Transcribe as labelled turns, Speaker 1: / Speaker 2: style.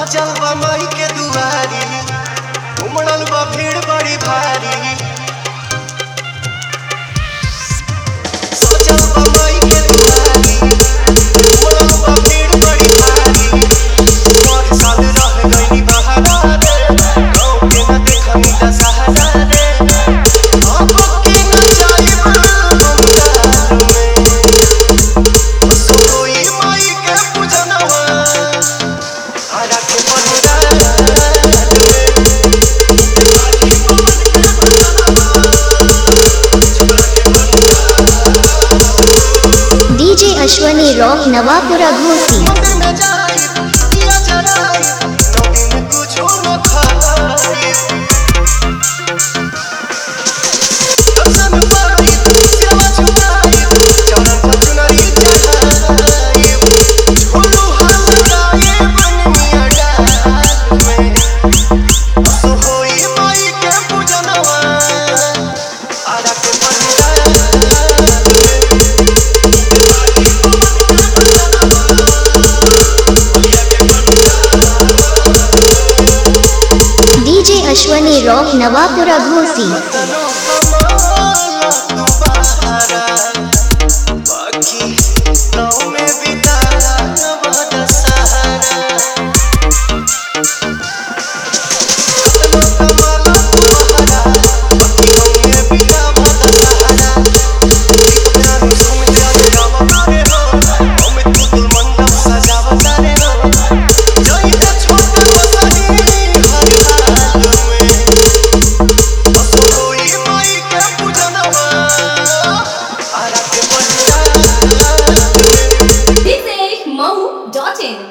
Speaker 1: सजल बा माई के दुआरी उमड़ल बा भीड़ बड़ी भारी सजल बा माई के दुआरी उमड़ल बा भीड़ बड़ी भारी पर साल रह गइनी बहारा रे गाँव के न देखनी दशहरा रे अब के न जाइब बंगाल में सोई माई के पूजनवा आरा के बंगाल
Speaker 2: DJ अश्वनी रॉक नवापुरा घोसी
Speaker 1: मंदिर में जाई दिया जराई नौमी में कुछो न खाई दर्शन पाई सिरवा झुकाई चरण पर चुनरी चढ़ाई झोलू हाल लगाए बन मिया डाल में सो होई माई के पूजनवा आरा के बंगाल
Speaker 2: DJ अश्वनी रॉक नवापुरा घोसी
Speaker 1: तनो कमाला